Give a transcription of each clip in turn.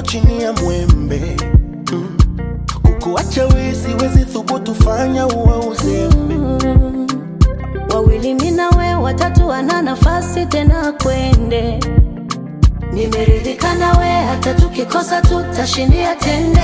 chini ya mwembe mm. kukuacha we siwezi thubutu fanya uwe uzembe Mm. Wawili mimi na we, watatu wana nafasi tena kwende. Nimeridhika na we, hata tukikosa tutashindia tende.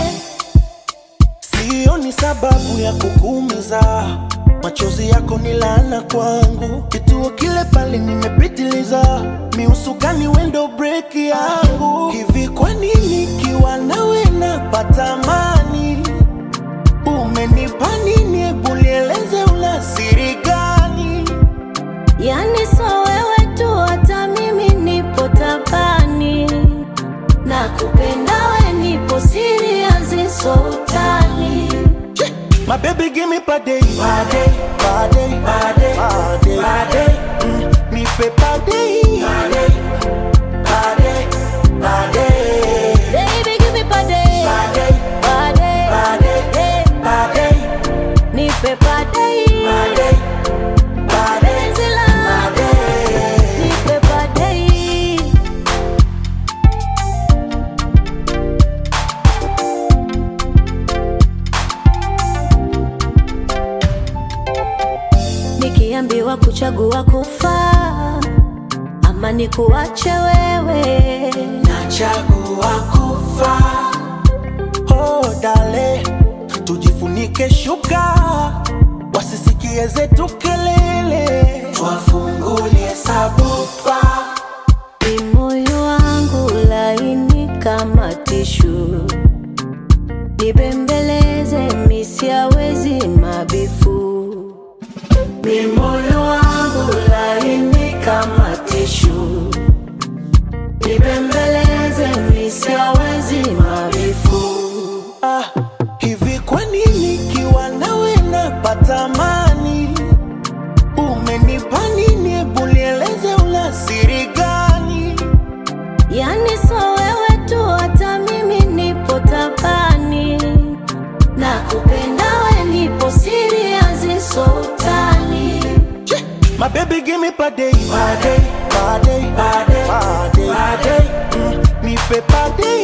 Sioni sababu ya kukuumiza, machozi yako ni laana kwangu. Kituo kile pale nimepitiliza, miusukani wendo break yangu. Hivi kwa nini kiwa nawe napata amani? Umenipa nini? Hebu nieleze, una siri gani? Yani so wewe tu, hata mimi nipo tabani. Na kupenda we, nipo serious, so utani. Che, My baby give me pade, pade, pade, pade, pade, pade. Mm, nipe pade, pade, pade, pade. Baby, give me pade, Pade, pade, pade, eh, pade, nipe pade, pade, pade, penzi langu, pade. nipe pade. Nikiambiwa kuchagua kufa ama nikuache wewe, Nachagua kufa. Oh, dale, tujifunike shuka, wasisikie zetu kelele, twafungulie sabufa. ni moyo wangu laini kama tishu, nibembeleze misiawezi mabifu. Ni moyo wangu laini kama tishu, nibembeleze misiawezi mabifu. Ah, hivi kwa nini kiwa nawe napata amani? Umenipa nini? Hebu nieleze, una siri gani? Yani so wewe tu, hata mimi nipo tabani. Na kupenda we, nipo serious, so utani. Che, My baby give me pade, pade, pade, pade, pade, pade. Mm, nipe pade,